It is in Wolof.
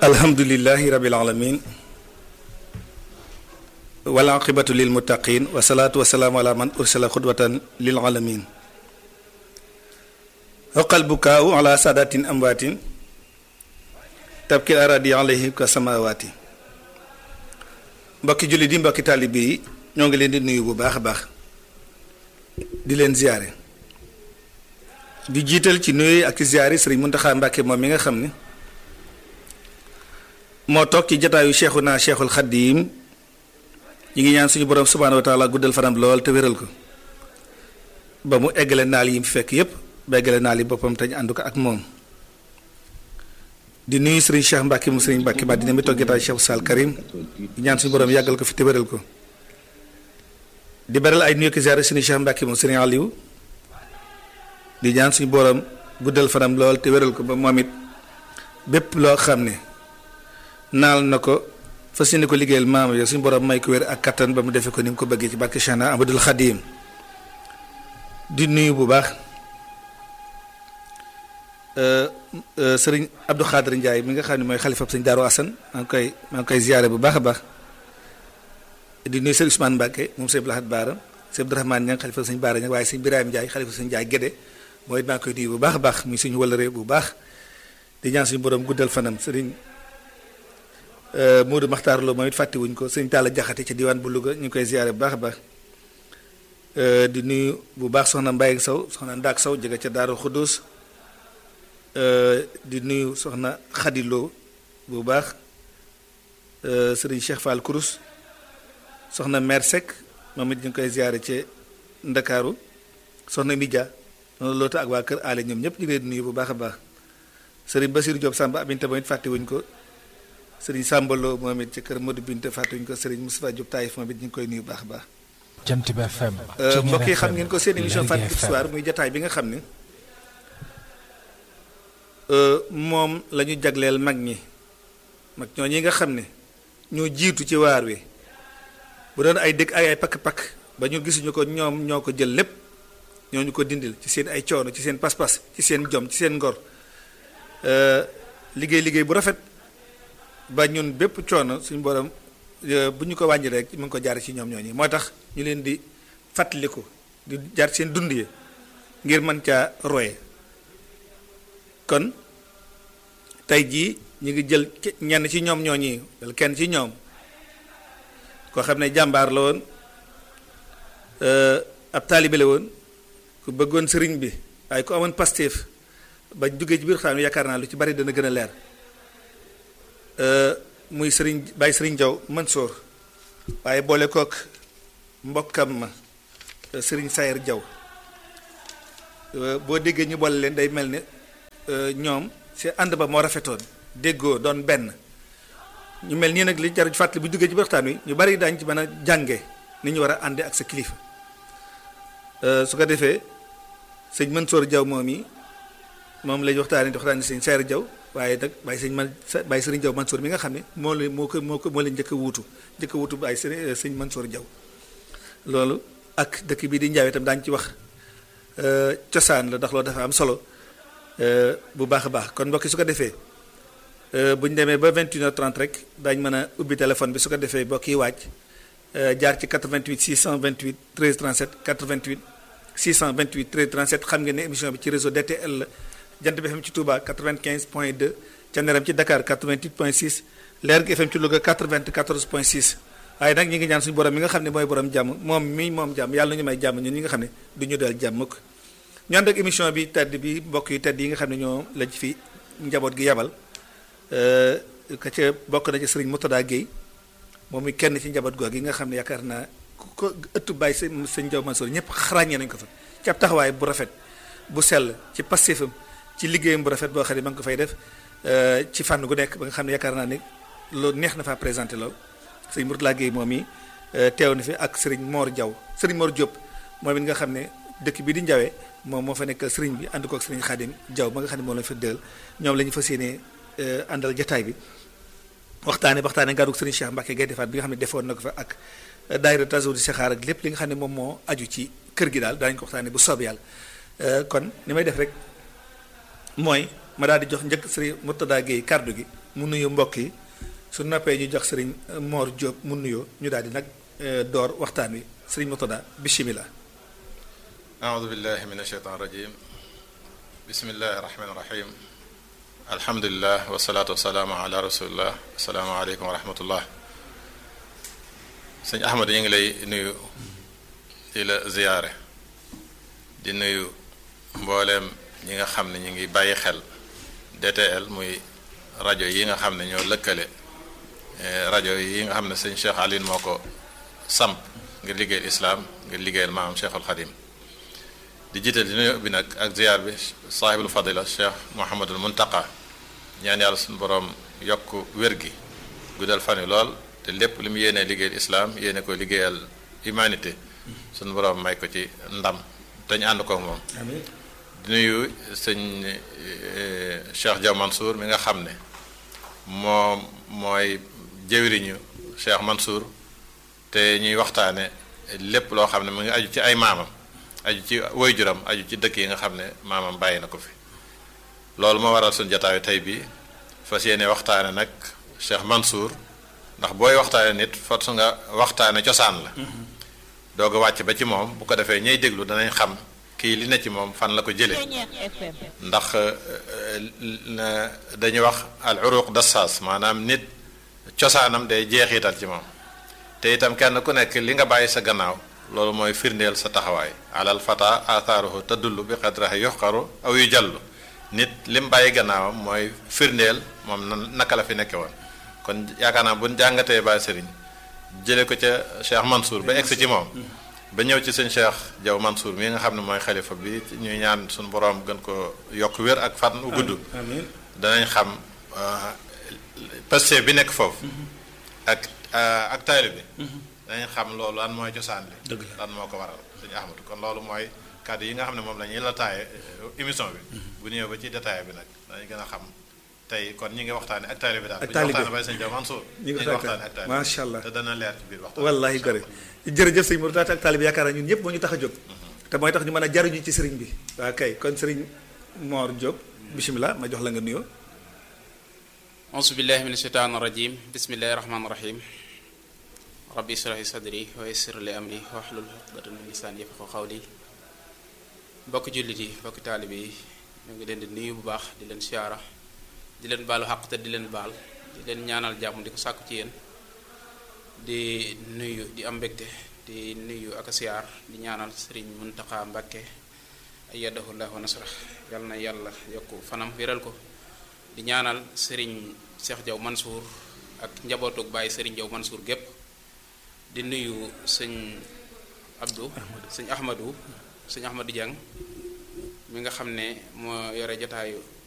alhamdulilahi rabil alamin wal aqibatu lil muttaqin wa salaatu wa salaamu ala man ursila xudwatan lil alamin xoqal bukaawu ala saadatin amwaatin tabkil aradi alayhi ka samawaati mbokki jullit yi mbokki taalibe yi ñoo ngi leen di nuyu bu baax a baax di leen ziyaare di jiital ci nuyu ak ci ziyaare sëriñ Muntaxa Mbàkke moom mi nga xam ne moo toog ci jataayu Cheikhuna Cheikhul Xaddiim ñi ngi ñaan suñu borom subhaanahu wa taala guddal fanam lool te wéral ko ba mu eggale naal yi mu fekk yépp ba eggale naal yi boppam te ñu ànd ko ak moom di nuyu sëriñ Cheikh Mbacke mu sëriñ Mbacke ba dina mi toog jataayu Cheikh Sall Karim di ñaan suñu borom yàggal ko fi te wéral ko di beral ay nuyu ki ziyaare suñu Cheikh Mbacke mu sëriñ Aliou di ñaan suñu borom guddal fanam lool te wéral ko ba moom it bépp loo xam ne naal na ko fas yéene ko liggéeyal maam yo suñu borom may ko wér ak kattan ba mu defee ko ni mu ko bëggee ci barke Cheikhna Amadul Xadim di nuyu bu baax sëriñ Abdou Khadir Ndiaye mi nga xam ne mooy xalifa sëñ Daaru Asan maa ngi koy maa ngi koy ziyaare bu baax a baax di nuyu sëriñ Ousmane Mbacke moom sëñ Blahat Baara sëñ Abdourahmane Niang xalifa sëñ Baara Niang waaye sëñ Birahim Ndiaye xalifa sëñ Ndiaye Gédé mooy maa ngi koy nuyu bu baax a baax muy suñu wëlëree bu baax di ñaan suñu borom guddal fanam sëriñ Modou Makhtar Lo moom it fàttewuñ ko sëñ Talla Jaxate ci diwaan bu Louga ñu ngi koy ziyaare bu baax a baax di nuyu bu baax soxna Mbaye Sow soxna Ndaak Sow jóge ca Daaru Xudus di nuyu soxna Xadiloo bu baax sëriñ Cheikh Fall Kourous soxna Mère Seck moom it ñu ngi koy ziyaare ci Ndakaaru soxna Midia noonu loota ak waa kër aale ñoom ñëpp ñu ngi leen di nuyu bu baax a baax sëriñ Basiru Diop Samba Abinte moom it fàttewuñ ko sëriñ Sambalo moom it ci kër Modou Binte fàttewuñ ko sëriñ Moustapha Diop Taïf moom it ñu ngi koy nuyu bu baax a baax. Jant bi FM. mbokk yi xam ngeen ko seen émission Fàttaliku Histoire muy jataay bi nga xam ne moom la ñu jagleel mag ñi mag ñoo ñi nga xam ne ñoo jiitu ci waar wi bu doon ay dëkk ay ay pakk-pakk ba ñu gisuñu ko ñoom ñoo ko jël lépp ñoo ñu ko dindil ci seen ay coono ci seen pas-pas ci seen jom ci seen ngor liggéey liggéey bu rafet ba ñun bépp coono suñu borom bu ñu ko wàññi rek mu ngi ko jaar ci ñoom ñooñu moo tax ñu leen di fàttaliku di jaar seen dund yi ngir mën caa roye kon tey jii ñu ngi jël ñenn ci ñoom ñooñi wala kenn ci ñoom koo xam ne jàmbaar la woon ab taalibe la woon ku bëggoon sëriñ bi waaye ku amoon pastéef ba duggee ci biir xam yaakaar naa lu ci bari dana gën a leer muy sëriñ Baye sëriñ Jaw Mansour waaye boole kook mbokkam ma sëriñ Sayer Jaw boo déggee ñu boole leen day mel ne ñoom si ànd ba moo rafetoon déggoo doon benn ñu mel nii nag li jar fàttali bu duggee ci waxtaan wi ñu bari daañu ci mën a jànge ni ñu war a ànde ak sa kilifa su ko defee sëñ Mansour Jaw moom yi moom lañu waxtaanee di waxtaanee sëñ Sayer Jaw waaye nag bàyyi sëñ man bàyyi sëriñ Jaw Mansour mi nga xam ne moo la moo ko moo ko moo leen njëkk a wuutu njëkk a wuutu bàyyi sëriñ sëñ Mansour Jaw loolu ak dëkk bii di Njaawe itam daañu ci wax cosaan la ndax loolu dafa am solo bu baax a baax kon mbokki su ko defee bu ñu demee ba 21h30 rek daañu mën a ubbi téléphone bi su ko defee mbokk yi waaj jaar ci 88 628 13 37 88 628 13 37 xam ngeen ne émission bi ci réseau DTL la jant bi FM ci Touba 95 point 2 ca Neram ci Dakar 88 point 6 Leer gi FM ci Louga 94 point 6 waaye nag ñi ngi ñaan suñu borom mi nga xam ne mooy borom jàmm moom mi moom jàmm yàlla na ñu may jàmm ñun ñi nga xam ne du ñu dal jàmm ko ñu ànd ak émission bi tedd bi mbokk yi tedd yi nga xam ne ñoo lañ fi njaboot gi yabal ka ca bokk na ci sëriñ Moutada Guèye moom mi kenn ci njaboot googu yi nga xam ne yaakaar naa ku ko ëttu bàyyi sa sëñ Jaw Mansour ñëpp xarañee nañ ko fa ci ab taxawaay bu rafet bu sell ci passifam ci liggéeyam bu rafet boo xam ne ma ngi ko fay def ci fànn gu nekk ba nga xam ne yaakaar naa ne loolu neex na faa présenté lool sëriñ Moutada Guèye moom yi teew na fi ak sëriñ Mor Jaw sëriñ Mor Diop moom it nga xam ne dëkk bi di Njawee moom moo fa nekk sëriñ bi ànd kook sëriñ Xaadim Jaw ma nga xam ne moom lañu fa dël ñoom la ñu fas yéene àndal jataay bi waxtaane waxtaane ngaruk sëriñ Cheikh Mbacke Gaye defaat bi nga xam ne defoon na ko fa ak daayira taso di Sexaar ak lépp li nga xam ne moom moo aju ci kër gi daal daañu ko waxtaane bu soob yàlla kon ni may def rek mooy ma daal di jox njëkk sëriñ Murtada Gueye kàddu gi mu nuyu mbokk yi su noppee ñu jox sëriñ Mor Diop mu nuyoo ñu daal di nag door waxtaan wi sëriñ Murtada bismillah أعوذ بالله من الشيطان الرجيم بسم الله الرحمن الرحيم الحمد لله والصلاة والسلام على رسول الله السلام عليكم ورحمة الله sëñ Ahmad ñu ngi lay nuyu di la ziyaare di nuyu mbooleem ñi nga xam ne ñu ngi bàyyi xel DTL muy rajo yi nga xam ne ñoo lëkkale rajo yi nga xam ne sëñ Cheikh Aline moo ko samp ngir liggéeyal islaam ngir liggéeyal maamam Cheikhul Xadim di jiital di nuyu bi nag ak ziyaar bi saahibul fadila Cheikh Mouhamadul Muntaqa ñaan yàlla suñu borom yokk wér gi guddal fan yi lool te lépp li mu yéenee liggéeyal islaam yéene ko liggéeyal humanité suñu borom may ko ci ndam te ñu ànd ko moom. di nuyu sëñ Cheikh Diaw Mansour mi nga xam ne moom mooy jëwriñu Cheikh Mansour te ñuy waxtaane lépp loo xam ne mu ngi aju ci ay maamam aju ci waajuram aju ci dëkk yi nga xam ne maamam bàyyi na ko fi loolu moo waral suñu jataayu tey bi fas yéene waxtaane nag Cheikh Mansour ndax booy waxtaane nit force nga waxtaane cosaan la doog a wàcc ba ci moom bu ko defee ñay déglu danañ xam kii li ne ci moom fan la ko jëlee ndax dañuy wax al uruq dassaas maanaam nit cosaanam day jeexital ci moom te itam kenn ku nekk li nga bàyyi sa gannaaw loolu mooy firndeel sa taxawaay alal fata athaaruhu tadullu bi qadrahi yuxqaru aw yu jallu nit lim bàyyi gannaawam mooy firndeel moom naka la fi nekke woon kon yaakaar naa bu ñu jàngatee Baay Sëriñ jële ko ca Cheikh Mansour ba egsi ci moom ba ñëw ci sëñ Cheikh Diaw Mansour mi nga xam ne mooy xalifa bi ñuy ñaan suñu boroom gën ko yokk wér ak fan u gudd danañ xam paste bi nekk foofu ak ak taali bi danañ xam loolu lan mooy cosaan li lan moo ko waral sëñ Ahmadu kon loolu mooy kàddu yi nga xam ne moom la ñuy la taaye émission bi bu ñëw ba ci détail bi nag danañ gën a xam tey kon ñi ngi waxtaane ak taalibe daal ak taalibe bu ñu waxtaane bay sëñ Diaw Mansour ñi ngi waxtaane ak taalibe macha allah te dana leer ci biir waxtaan wallahi gore jërëjëf sëñ Murtada ak taalibe yaakaar naa ñun ñëpp moo ñu tax a jóg te mooy tax ñu mën a jariñu ci sëriñ bi waa kay kon sëriñ Mor Diop bisimilah ma jox la nga nuyoo auzu billahi min asheytaan rajim bismillahi rahmaani rahim rabbi israh li sadri wa yassir li amri wahlul uqdatan min lisaani yafqahu qawli bokk jullit yi bokk taalibe yi ñu ngi leen di nuyu bu baax di leen siyaara di leen baalu xaq te di leen baal di leen ñaanal jàmm di ko sàkku ci yéen di nuyu di am mbégte di nuyu ak siyaar di ñaanal sëriñ Muntaxa Mbàkke ayyadahu llah wa nasra yal na yàlla yokk fanam wéral ko di ñaanal sëriñ Cheikh Diaw Mansour ak njabootug bàyyi sëriñ Diaw Mansour gépp di nuyu sëñ Abdou sëñ Ahmadou sëñ Ahmadou Diang mi nga xam ne moo yore jotaayu